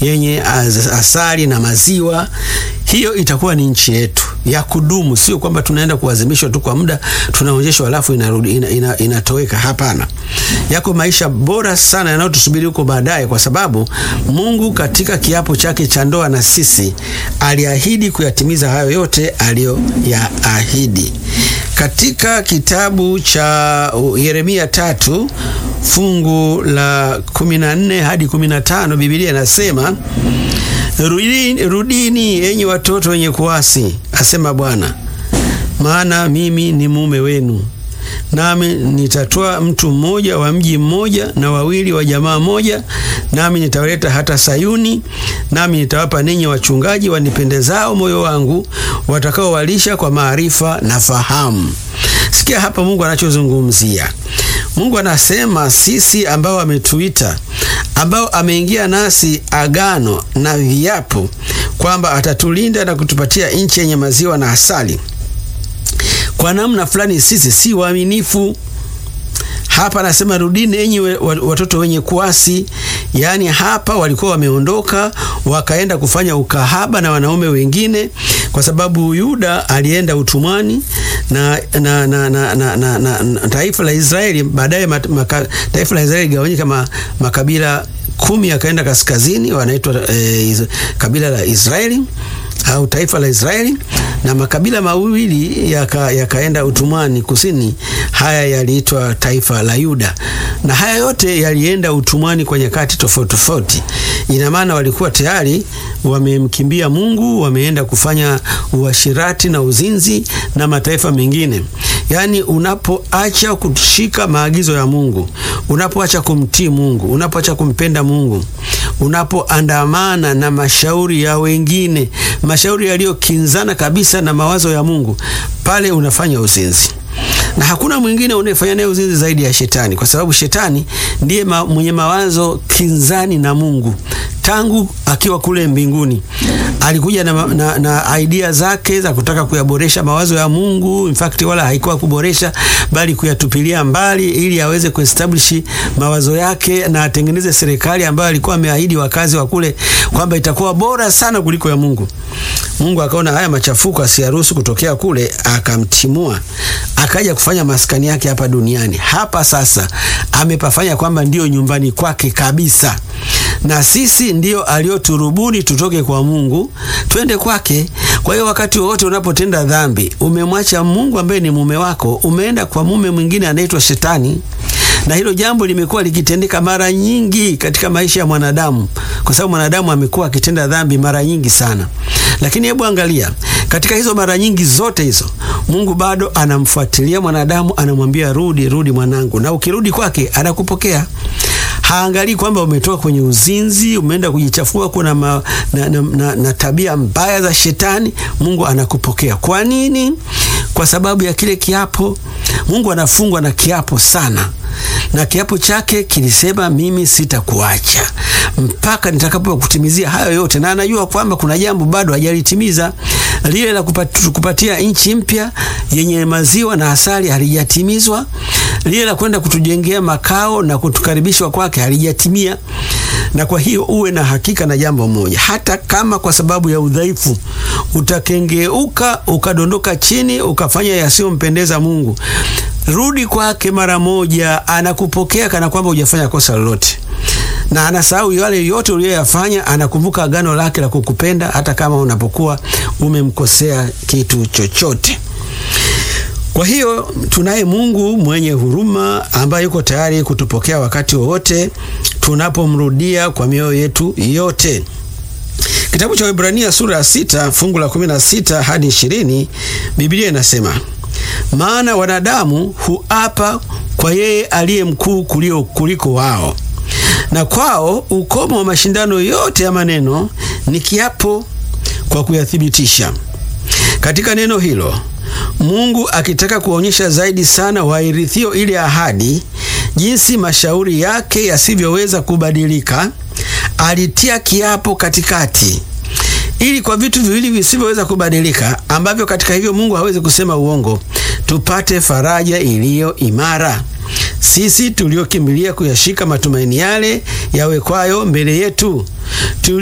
yenye asali na maziwa. Hiyo itakuwa ni nchi yetu ya kudumu, sio kwamba tunaenda kuazimishwa tu kwa muda, tunaonyeshwa alafu inarudi ina, ina, inatoweka. Hapana, yako maisha bora sana yanayotusubiri huko baadaye, kwa sababu Mungu katika kiapo chake cha ndoa na sisi aliahidi kuyatimiza hayo yote aliyoyaahidi. Katika kitabu cha Yeremia tatu fungu la 14 hadi 15 Biblia inasema Rudini, rudini enyi watoto wenye kuasi, asema Bwana, maana mimi ni mume wenu, nami nitatoa mtu mmoja wa mji mmoja na wawili wa jamaa moja, nami nitawaleta hata Sayuni, nami nitawapa ninyi wachungaji wanipendezao moyo wangu, watakaowalisha kwa maarifa na fahamu. Sikia hapa Mungu anachozungumzia. Mungu anasema sisi ambao ametuita, ambao ameingia nasi agano na viapo kwamba atatulinda na kutupatia nchi yenye maziwa na asali. Kwa namna fulani sisi si waaminifu. Hapa anasema rudini enyi watoto wenye kuasi. Yaani hapa walikuwa wameondoka wakaenda kufanya ukahaba na wanaume wengine, kwa sababu Yuda alienda utumwani na, na, na, na, na, na, na, na taifa la Israeli baadaye, taifa la Israeli gawanyika ma, makabila kumi yakaenda kaskazini, wanaitwa eh, kabila la Israeli au taifa la Israeli na makabila mawili yakaenda yaka utumwani kusini. Haya yaliitwa taifa la Yuda, na haya yote yalienda utumwani kwa nyakati tofauti tofauti. Ina maana walikuwa tayari wamemkimbia Mungu, wameenda kufanya uashirati na uzinzi na mataifa mengine. Yaani, unapoacha kushika maagizo ya Mungu, unapoacha kumtii Mungu, unapoacha kumpenda Mungu, unapoandamana na mashauri ya wengine, mashauri yaliyokinzana kabisa na mawazo ya Mungu, pale unafanya uzinzi na hakuna mwingine unayefanya naye uzinzi zaidi ya Shetani, kwa sababu Shetani ndiye ma, mwenye mawazo kinzani na Mungu. Tangu akiwa kule mbinguni alikuja na, na, na idea zake za kutaka kuyaboresha mawazo ya Mungu. In fact wala haikuwa kuboresha, bali kuyatupilia mbali ili aweze kuestablish mawazo yake na atengeneze serikali ambayo alikuwa ameahidi wakazi wa kule kwamba itakuwa bora sana kuliko ya Mungu. Mungu akaona haya machafuko asiyaruhusu kutokea kule, akamtimua akaja kufanya maskani yake hapa duniani. Hapa sasa amepafanya kwamba ndiyo nyumbani kwake kabisa, na sisi ndiyo alioturubuni tutoke kwa Mungu twende kwake. Kwa hiyo wakati wowote unapotenda dhambi, umemwacha Mungu ambaye ni mume wako, umeenda kwa mume mwingine anaitwa Shetani na hilo jambo limekuwa likitendeka mara nyingi katika maisha ya mwanadamu, kwa sababu mwanadamu amekuwa akitenda dhambi mara nyingi sana. Lakini hebu angalia, katika hizo mara nyingi zote hizo, Mungu bado anamfuatilia mwanadamu, anamwambia rudi, rudi mwanangu, na ukirudi kwake anakupokea. Haangalii kwamba umetoka kwenye uzinzi, umeenda kujichafua kuna ma, na, na, na, na tabia mbaya za Shetani. Mungu anakupokea. Kwa nini? Kwa sababu ya kile kiapo. Mungu anafungwa na kiapo sana na kiapo chake kilisema, mimi sitakuacha mpaka nitakapokutimizia hayo yote, na anajua kwamba kuna jambo bado hajalitimiza. Lile la kupatia nchi mpya yenye maziwa na asali halijatimizwa. Lile la kwenda kutujengea makao na kutukaribishwa kwake halijatimia. Na kwa hiyo uwe na hakika na jambo moja, hata kama kwa sababu ya udhaifu utakengeuka ukadondoka chini ukafanya yasiyompendeza Mungu, rudi kwake mara moja, anakupokea kana kwamba hujafanya kosa lolote, na anasahau yale yote uliyoyafanya. Anakumbuka agano lake la kukupenda hata kama unapokuwa umemkosea kitu chochote. Kwa hiyo tunaye Mungu mwenye huruma ambaye yuko tayari kutupokea wakati wowote tunapomrudia kwa mioyo yetu yote. Kitabu cha Waebrania sura ya sita fungu la kumi na sita hadi ishirini Biblia inasema maana wanadamu huapa kwa yeye aliye mkuu kulio kuliko wao, na kwao ukomo wa mashindano yote ya maneno ni kiapo kwa kuyathibitisha. Katika neno hilo Mungu akitaka kuonyesha zaidi sana wairithio ile ahadi, jinsi mashauri yake yasivyoweza kubadilika, alitia kiapo katikati ili kwa vitu viwili visivyoweza kubadilika ambavyo katika hivyo Mungu hawezi kusema uongo, tupate faraja iliyo imara, sisi tuliokimbilia kuyashika matumaini yale yawekwayo mbele yetu.